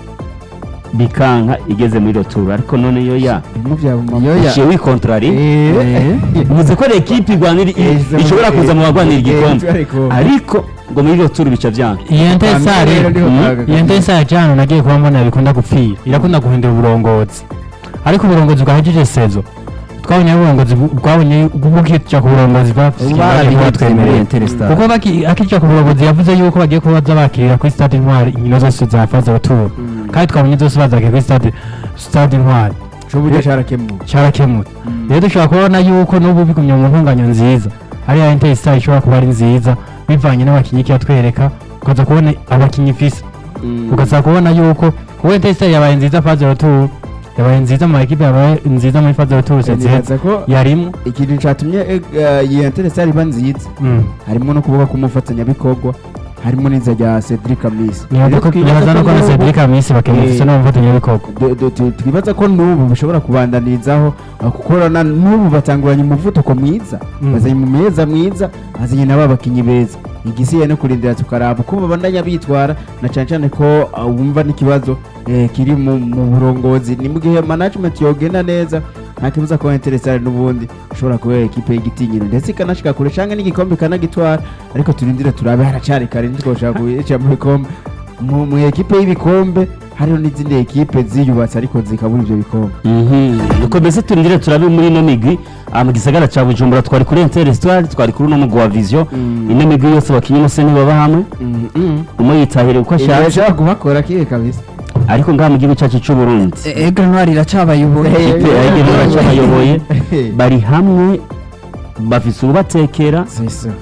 bikanka igeze muri roturu ariko none yo ya Yo ya. uciye wikontrari muzi ko ekipe igwanira Eh, iza muri- ishobora kuza mu bagwanira Eh, igikombe ariko- ariko ngo muri roturu bica byanga iyo ntesare Mm. iyo ntesare cyane nagiye kuba mbona bikunda gupfira irakunda guhindura uburongozi ariko uburongozi bwahejeje sezo twabonye uburongozi bu- bwabonye bukija ku burongozi barabitwemereye Interstar. kuko baki- akija ku burongozi yavuze yuko bagiye kuba baza bakirira kuri stade intwari inkino zose za faze retour kandi twabonye zose bazakiye kuri stade stade intwari cy'uburyo cyarakemuwe cyarakemutse rero dushobora kubona yuko n'ubu bigumye mu ntunganyo nziza ariya intesitari ishobora kuba ari nziza bivanye n'abakinnyi ikiyatwereka ukaza kubona abakinnyi ifise ukaza kubona yuko kuba intesitari yabaye nziza faze retour yabaye nziza mu ekipe yabaye nziza muri faze retour nziza nibaza ko yarimo ikintu cyatumye eh, eh, iyi interesari iba nziza Mm. harimo no kuvuga k'umufatanyabikorwa harimo n'iza rya cedric amisi nibaza ko nibaza no kubona Cedric Amisi bakimufise Eh, n'umufatanyabikorwa Du- du- tu- twibaza ko n'ubu bishobora kubandanizaho uh, kuko na n'ubu batanguranye umuvuduko mwiza Mm. bazanye mu meza mwiza bazanye n'aba bakinnyi beza igisigaye no kurindira tukaraba uko babandanya bitwara na cyane cyane ko uh, wumva n'ikibazo eh, kiri mu mu burongozi ni mu gihe management yogenda neza nta kibuza ko interesare n'ubundi ishobora kubera ekipe y'igitinyiro ndetse ikanashika kure cyangwa n'igikombe ikanagitwara ariko turindire turabe haracari kare ntitwoshaka kuyica mu bikombe mu mu ekipe y'ibikombe hariho n'izindi ekipe ziyubatse ariko zikabura ibyo bikombe nuko mbese turindire turabe muri ino migwi ah, mu gisagara cya bujumbura twari kuri interisitwari twari kuri uno mugwi wa viziyo Mm. ino migwi yose bakinnyi bose ntibaba hamwe umwe yitahira uko ashatse ashaka kubakora kiwe kabisa ariko ngaha mu gihugu cyacu cy'u Burundi E- Egre Noir iracabayoboye Eh, ikipe ya Egeni baracabayoboye bari hamwe bafise ubatekera sisa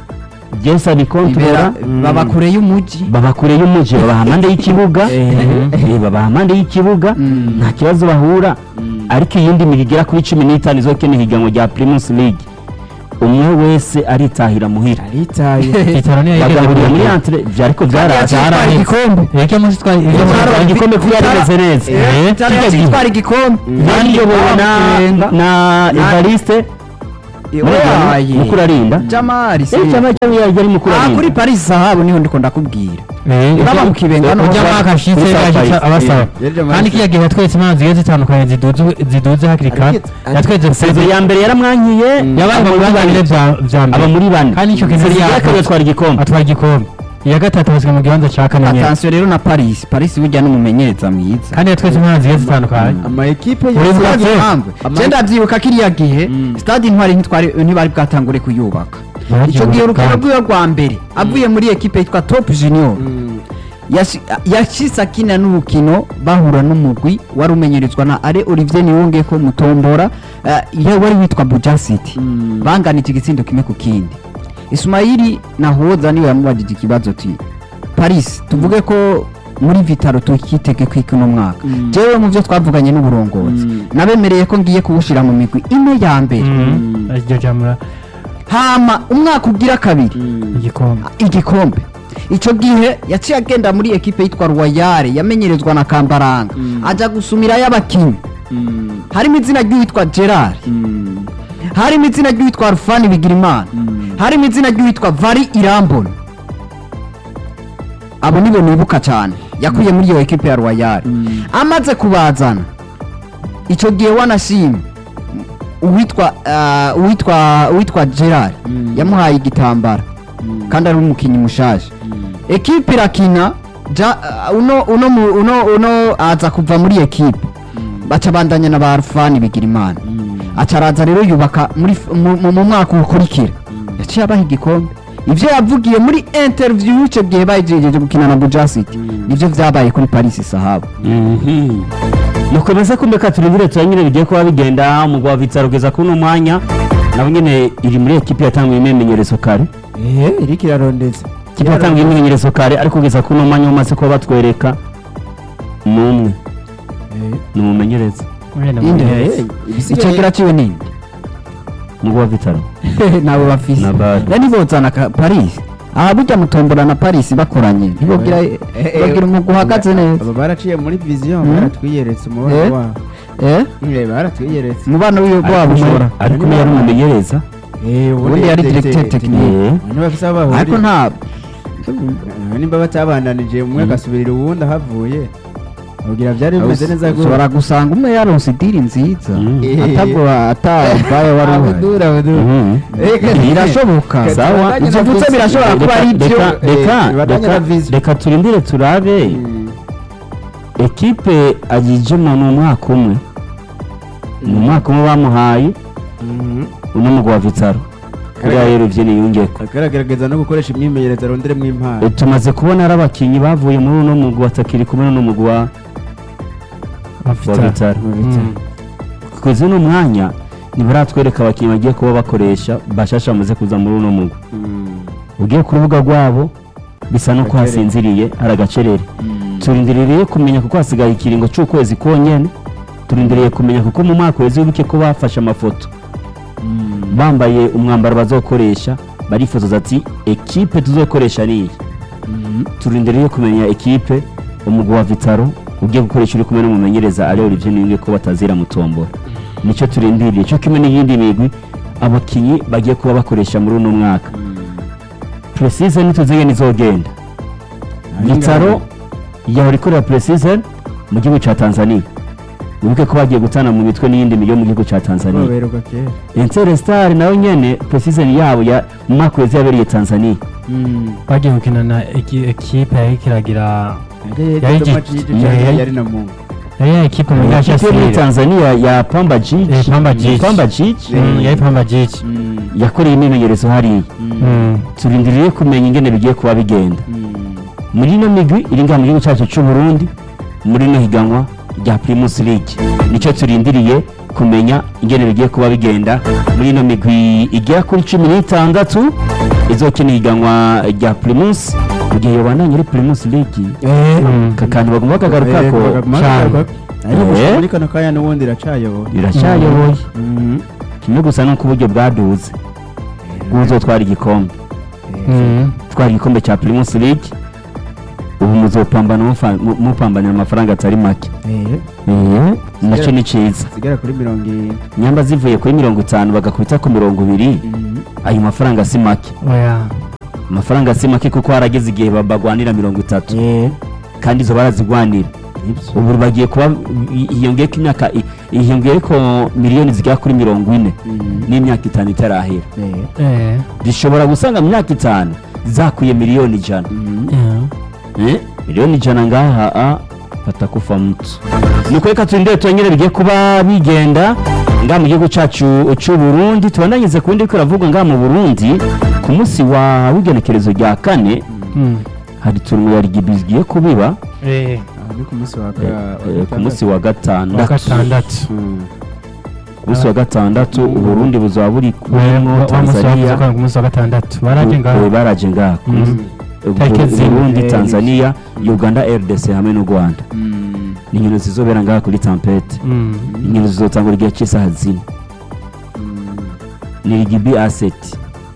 byose abikontorora Ibera- baba kure y'umuji baba kure y'umuji babaha amande y'ikibuga Eh, babaha amande y'ikibuga Mm. nta kibazo bahura ariko iyindi migi igera kuri cumi n'itanu izokina ihiganwa rya primus league umwe wese aritahira muhira aritaye itaro niyo bagahurira muri entre ibyo ariko byaraje Twari igikombe Ege munsi twari ege munsi Twari twari igikombe kuko yari imeze neza Eh, Itaro kijya gihe. yatwara igikombe yariyobowe na Bamukenga. na Evariste Oyaye. mukuru arinda jamari se Eh, cyaba cyaba yari mukuru Ah, kuri arinda paris zahabu niho ndiko ndakubwira Eh, Baba mu kibenga no ujya mwaka ashitse Kuri South yashitse Paris. abasaba Yari Jamal kandi Paris. kiya gihe yatweretse impano zigiye zitandukanye ziduze ziduze hakiri kare Ariko- yatweretse sezo ya mbere yaramwankiye yabaye mu bibanza bine vya vya aba mbere muri bane kandi icyo kintu sezo yari ya kabiri yakoze. atwara igikombe atwara igikombe iya gatatu abaswe mu kibanza ca kane nyene attention rero na paris paris burya n'umumenyereza mwiza kandi yatweretse impano zigiye zitandukanye ama ekipe Uri yose bwa- yagiye- impamvu Ama- je ndavyibuka kiriya gihe Mm. stade intwari ntitwari ntibari bwatangure kuyubaka ico gihe urukino rwiwe rwa mbere avuye muri ekipe yitwa top junior Mm. yashi- yashitse akina n'urukino bahura n'umugwi wari umenyerezwa na are olivier niwongeko mutombora eh, ye wari witwa buja city Mm. banganije igitsindo kimwe ku kindi ismaili nahoza niwe yamubajije ikibazo ti paris tuvuge ko muri vitaro tukitege kwiki uno mwaka Mm. jewe mu byo twavuganye n'uburongozi Mm. nabemereye ko ngiye kuwushira mu migwi ine ya mbere Mm. iryo jamura hama umwaka ugira kabiri Mm. igikombe igikombe icyo gihe yaciye agenda muri ekipe yitwa royale yamenyerezwa na kambaranga Mm. ajya gusumirayo abakinnyi Mm. harimo izina ry'uwitwa gerard Mm. harimo izina ry'uwitwa alfani bigirimana Mm. harimo izina ry'uwitwa vari irambona abo nibo nibuka cyane yakuye muri iyo ekipe ya royale Mm. amaze kubazana icyo gihe wanashima uwitwa ah, uwitwa uwitwa gerard Mm. yamuhaye igitambara Mm. kandi ari umukinnyi mushaje Mm. ekipe irakina ja, uh, uno, uno, mu- uno, uno aza kuva muri ekipe baca bandanya na ba alfani bigira imana Mm. aca araza rero yubaka muri f- mu, mu, mu mwaka ukurikira yaciye abaha igikombe ivyo yavugiye muri interview ico gihe bayijejeje gukina na buja city Mm. nivyo vyabaye kuri paris sahabu Mhm. mukomeza kumeka turindire turanyine bigiye kuba bigenda umugwa wa vitaro kugeza kuri uno mwanya nabo nyine iri muri ekipi yatanguye imyimenyerezo kare Eh, iriko irarondeza ikipe yatanguye imyimenyerezo kare ariko kugeza kuri uno mwanya bamaze kuba batwereka ni umwe Eh. ni umumenyereza Mwene Inde. mumenyereza. Eh, ibisigaye- icegera ciwe ninde umugwa wa vitaro nabo bafise Na Bari. yani bozana ka paris aha burya mutombora na paris bakoranye ntibogira Eh, eh, bagira umugwi uhagaze neza aba baraciye muri vision Mm. baratwiyeretse umubano Eh. wabo eh Eh, baratwiyeretse umubano wiwe wabo ushobora ariko niyo yari umumenyereza Eh, Ubundi yari directeur technique. Eh, Abantu bafise aho bahuriye. ariko nta Eh, nimba batabandanije umwe agasubirira uwundi ahavuye abwira byari bimeze neza gose. ushobora gusanga umwe yaronse idiri nziza Mm. Eh. atabwo atabaye wari uhari Abudura, abudura. mhm. Eh, ka- birashoboka ka- Sawa. tubandanye Ivyo na mvutse vision. birashobora kuba ari Reka- byo reka- eh, reka- bibandanye reka- na vision. reka turindire turabe Mm. ekipe agijemo ni umwaka umwe ni umwaka umwe bamuhaye Mhm. uno mugwa wa vitaro kuriya rero ivyo niyungeko akaragerageza no gukoresha imyimenyerezo aronderemo impano E, tumaze kubona ari abakinyi bavuye muri uno mugwi watakiri kumwe n'uno mugwi wa wa Vitaro. vitaro Mm. kuzi uno mwanya ntibaratwereka abakinyi bagiye kuba bakoresha bashasha bamaze kuza muri uno mugwi Mm. ugiye ku rubuga rwabo bisa no ko Gacerere. hasinziriye hari agacerere Mm. turindiriye kumenya kuko hasigaye ikiringo cy'ukwezi konyene turindiriye kumenya kuko mu mwaka weze wibuke ko bafashe amafoto Mm. bambaye umwambaro bazokoresha barifotoza ati ekipe tuzokoresha niyi Mm. turindiriye kumenya ekipe umugwi wa vitaro ugiye gukoresha uri kumwe n'umumenyereza ari Olivier Niyunge ko batazira mutombora nicyo turindiriye cyo kimwe n'iyindi migwi abakinyi bagiye kuba bakoresha muri uno mwaka precision ntituzige nizogenda vitaro yahora ikorera precision mu gihugu cya tanzania wibuke ko bagiye gutana mu mitwe n'iyindi mijyi yo mu gihugu cya tanzania baberuka kera ensere star nayo nyene precision yabo ya mu mwaka weze yabereye tanzania Mm. bagiye gukina na eki- ekipe yariko iragira Yari Yari Dodoma igi- Jiji yari- cyangwa yari- yari na Mungu yari ya ekipe mu gasha ikipe yo muri sire tanzania ya pamba jiji Eh, Pamba Jiji. pamba jiji Mm, yari pamba jiji Mm. yakoreye imyimenyerezo hariya Mm. Mm. turindiriye kumenya ingene bigiye kuba bigenda Mm. muri ino migwi iri ngaha mu gihugu cyacu cy'u Burundi muri ino higanwa rya Primus League nicyo turindiriye kumenya ingene bigiye kuba bigenda muri ino migwi igera kuri cumi n'itandatu izokina ihiganwa rya primus mu gihe yobandanya ari primus league Mm. aka kantu bagomba kagarukako cyane. Eh? muri kano kanya n'ubundi iracayoboye iracyayoboye Mhm. kimwe gusa nuko uburyo bwaduze bw'uzotwara igikombe Mm. twara igikombe cya primus league ubu muzopambana mufa- mu- mupambanira amafaranga atari make Eh, Eh, nacyo ni cyiza zigera kuri mirongo irindwi nyamba zivuye kuri mirongo itanu bagakubita ku mirongo ibiri Mhm. ayo mafaranga si make oya amafaranga si make kuko harageze igihe ba- bagwanira mirongo itatu Eh, kandi izo barazigwanira nibyo. ubu bagiye kuba hiyongeyeko imyaka i- hiyongeyeko miliyoni zigera kuri mirongo ine Mhm. n'imyaka itanu itarahera Eh, eh zishobora gusanga mu myaka itanu zakwiye miliyoni ijana mhm. yeah. Eh, miliyoni ijana ngaha a batakufa mtu nuko reka turindire turanyere bigiye kuba bigenda ngaha mu gihugu cacu c'u Burundi tubandanyize ku bindi biriko biravugwa ngaha mu Burundi ku munsi wa w'igenekerezo rya kane Mm. hari turungu ya rigibi zigiye kubiba eh Aha ni ku munsi wa eh, ga- eh, ku munsi wa wa gatandatu gatandatu Mhm. ku munsi wa gatandatu uburundi buzaba buri kumwo wa tanzania musi ku munsi wa gatandatu baraje Eh, ngaho baraje ngaha ku munsi- Mm. eh, Tariki zine. burundi Eh, tanzania uganda rdc hamwe n'u rwanda Mhm. ni inkino zizobera ngaha kuri tampete Mm. inkino zizotangura igihe cy'isaha zine Mhm. ni rigibi aseti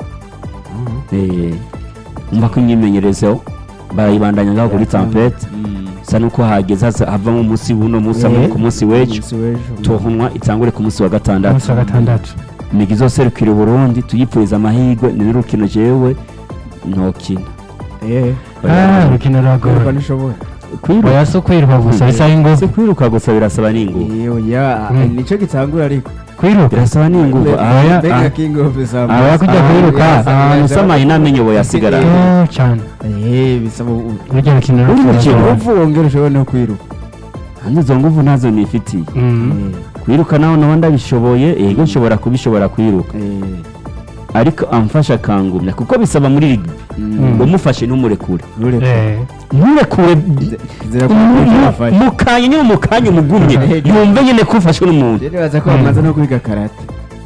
umva ko imyimenyerezo barayibandanya ngaho kuri tampete Mhm. bisa nuko hageze haza- havamo umunsi w'uno munsi hamwe Eh. ku munsi w'ejo Umunsi w'ejo. tuhumwa itangure ku munsi wa ku gatandatu munsi wa gatandatu imigi izoserukira uburundi tuyipfuriza amahirwe ni n'urukino jewe ntokina Eh, ah urukino kwiruka ruragora ntishoboye. kwiruka oya si ukwiruka gusa bisaba ingufu si kwiruka gusa birasaba n'ingufu Eh, oya, Mm. nicyo gitangura ariko kwiruka birasaba n'ingufu Be- Aya- Mbega ah, king of Zambia. aba kujya Ah, kwiruka, yes, ahantu yes, usamaye namenye ubu yasigara Eh, Oh, cyane Eh, bisaba u- urugero rukino Uri mu ruragora. kigo? uvu wongera ushobora no kwiruka hanze izo nguvu ntazo nifitiye Mm. Eh, kwiruka naho naho ndabishoboye yego nshobora kubishobora kwiruka eh, ariko amfasha akangumya kuko bisaba muri rigi mm, ngo mufashe ntumurekure ntureke. Eh. nturekure Zira ko mu- ntureke mu- wafashe. mu kanya nyine mu kanya umugumye yumve nyine ko ufashwe n'umuntu Rero nibaza ko bamaze no kwiga karate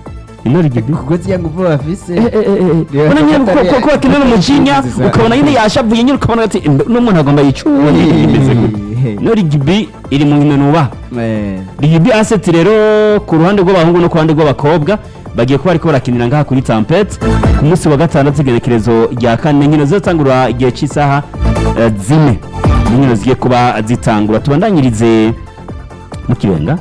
ino rigi kuko ziya nguvu bafise ubona nyine ko ko- ko bakinira umujinya ukabona nyine yashavuye nyine ukabona ati "Mbe, uno muntu agomba yicuye imeze gute ino rigibi iri mu nkino nubaha Eh, rigibi aseti rero ku ruhande rw'abahungu no ku ruhande rw'abakobwa bagiye kuba bariko barakinira ngaha kuri tampete ku munsi wa gatandatu igenekerezo rya kane inkino zizatangura igihe cy'isaha eh, zine inkino zigiye kuba zitangura tubandanyirize mu kibenga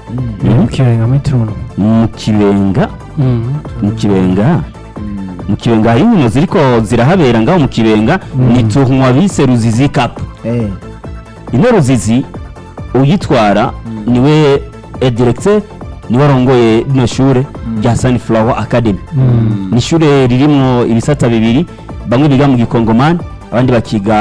mu kirenga muri turuno mu kibenga Mm. mu kibenga mm, mu kibenga hari inkino ziriko zirahabera ngaho mu kibenga ni tunywa bise ruzizi cup eh, ino ruzizi uyitwara niwe ediregite niwe arongoye rino shure rya sunflower academy Mm. ni ishure ririmwo ibisata bibiri bamwe biga mu gikongomani abandi bakiga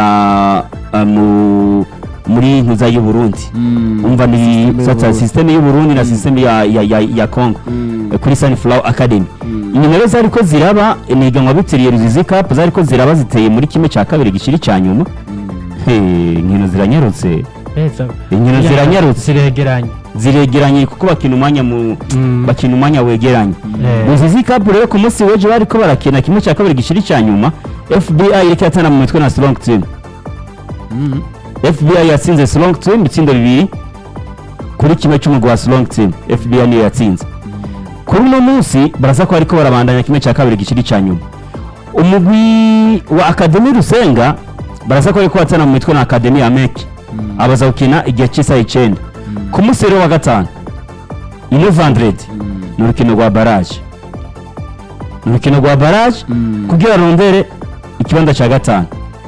ah, mu muri ntuza y'uburundi mm, umva ni System ibisata y'Uburundi. systeme y'uburundi na systeme ya, ya, ya, ya congo mm, eh, kuri sunflower academy mm, inyuma rero zariko ziraba ni iganwa bitiriye ruzizi cup zariko ziraba ziteye muri kimwe cya kabiri gishiri cya nyuma mm. He, inkino ziranyarutse Beza. inkino Ya, ziranyarutse ziregeranye ziregeranye kuko bakina umwanya mu Mm. bakina umwanya wegeranye Eh. ruzizi cup rero ku munsi w'ejo bariko barakina kimwe cya kabiri gishiri cya nyuma fbi iriko yatana mu mitwe na strong team Mm. fbi yatsinze strong team ibitsindo bibiri kuri kimwe cy'umugwi wa strong team fbi niyo yatsinze kuri uno munsi baraza ko bariko barabandanya kimwe cya kabiri gishiri cya nyuma umugwi wa akademi rusenga baraza ko bariko batana mu mitwe na akademi ya meki abaza gukina igihe cy'isaha icyenda ku munsi rero wa gatanu ino vandredi ni urukino rwa baraje ni urukino rwa baraje Mm. kugira rondere ikibanza cya gatanu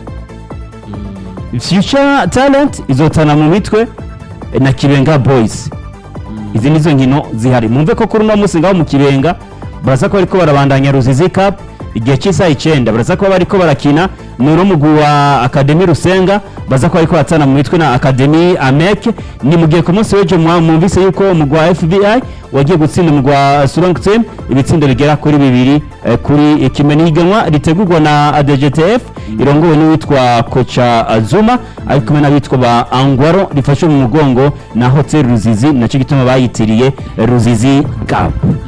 future talent izotana mu mitwe eh, na kibenga boys izi nizo nkino zihari mwumve ko kuri uno munsi ngaho mu kibenga baraza ko bariko barabandanya ruzizi cup igihe cy'isaha icyenda baraza kuba bariko barakina ni uno mugwi wa akademi rusenga baza ko ariko batsana mu mitwe na akademi ameke ni mu gihe ku munsi w'ejo mwa- mwumvise yuko umugwi wa fbi wagiye gutsinda umugwi wa strong team ibitsindo bigera kuri bibiri eh, kuri kimwe n'ihiganwa ritegurwa na adgtf irongowe n'uwitwa koca azuma ari kumwe n'abitwa ba angwaro rifashe mu mugongo na hotel ruzizi nacyo gituma bayitiriye ruzizi cup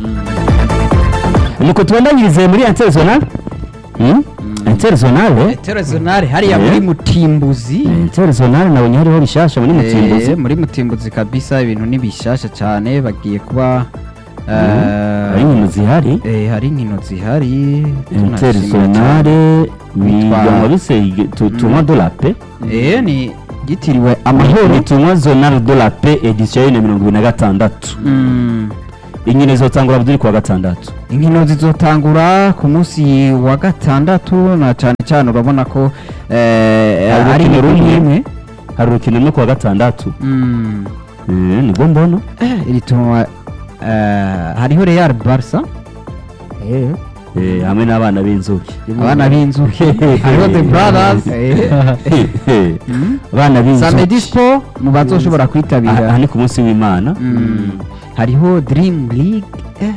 nuko tubandanyirize muri interzonal hmm? interzonal internationale hariya Eh. muri mutimbuzi interzonal nabonye hariho rishasha muri mutimbuzi Eh, muri mutimbuzi kabisa ibintu ni bishasha cyane bagiye kuba eh, hari inkino zihari eh, hari inkino zihari tunashimira interzonal cyane. biganwa bise tunywa de la paix eh ni gitiriwe ni amahoro tunywa zonal de la paix edition ya bibiri na mirongo ibiri na gatandatu Mm. inkino zizotangura buri kuwa gatandatu inkino zizotangura ku munsi wa gatandatu na cyane cyane urabona ko eh, Hari ari urukino inkino rumwe. imwe hari urukino rumwe kuwa gatandatu Mm. Eh, nibwo mbona Eh, iri tunwa eh, hariho Real Barca Eh, hamwe n'abana b'inzuki abana b'inzuki hariho The Brothers eh. Mm. abana Samedi b'inzuki Sport mu bazoshobora aha kwitabira aha ni ku munsi w'imana Mm. hariho Dream League eh.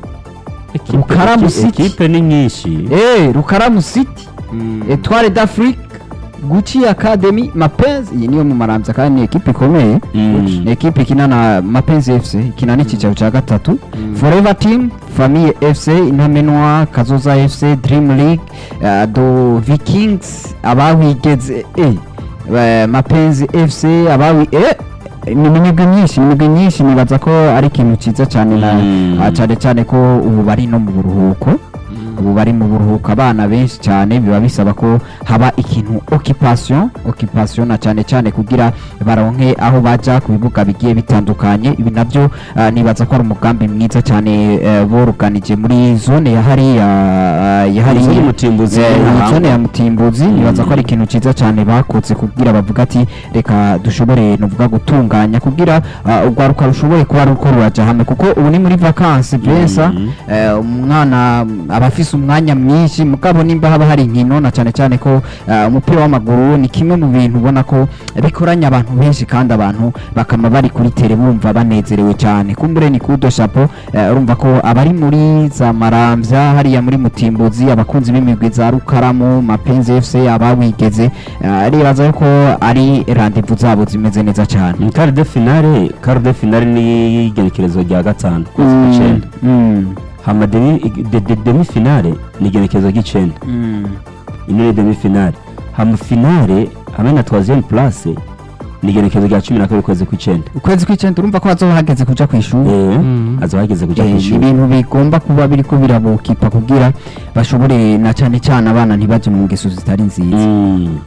Ekipe- Rukaramu eki- City. ekipe ni nyinshi Eh, Rukaramu City Etoile d'Afrique Gucci Academy Mapenzi iyi niyo mu Maramvya kandi ni ekipe ikomeye Mm. ni ekipe ikina na Mapenzi FC ikina n'icyicaro cya gatatu Forever Team Famille FC Intamenwa Kazoza FC Dream League uh, do Vikings abawigeze eh, eh, Mapenzi FC abawi eh, ni imigwi myinshi imigwi myinshi nibaza ko ari ikintu cyiza cyane na Mm. ah, cyane cyane ko ubu bari no mu buruhuko ubu bari mu buruhuko abana benshi cyane biba bisaba ko haba ikintu occupation occupation na cyane cyane kugira baronke aho baja ku bibuga bigiye bitandukanye ibi nabyo ah, nibaza ko ari umugambi mwiza cyane eh, boruganije muri zone ya hariya ah, ya hariya Zone Mutimbuzi, Eh, iyi aha. zone ya mutimbuzi nibaza ko ari ikintu cyiza cyane bakoze kugira bavuga ati reka dushobore nuvuga gutunganya kugira ah, urwaruka rushoboye kuba ruko ruraja hamwe kuko ubu ni muri vakansi beza Mhm. eh, umwana mm, aba afise umwanya mwinshi mugabo nimba haba hari inkino na cyane cyane ko eh, umupira w'amaguru ni kimwe mu bintu ubona ko bikoranya abantu benshi kandi abantu bakama bari kuri tere bumva banezerewe cyane kumbure ni kudo chapo eh, urumva ko abari muri za maramvya hariya muri mutimbuzi abakunzi b'imigwi za rukaramu mapenzi fc abawigeze eh, ribaza yuko ari randevu zabo zimeze neza cyane quart de finale quart de finale ni igenekerezo rya gatanu kwezi kw'icenda Mm, hama demi de- de- demi finale ni igenekerezo ry'icenda mm. ino ni demi finale hama finale hamwe na troisième place ni igenekerezo rya cumi na kabiri kwezi kw'icenda ukwezi kw'icyenda urumva ko hazoba hageze kuja ku ishuri Eh, Mm. azoba hageze kuja Eh, ni kw'ishuri ibintu bigomba kuba biriko birabukipa kugira bashobore na cyane cyane abana ntibaje mu ngeso zitari nziza Mm.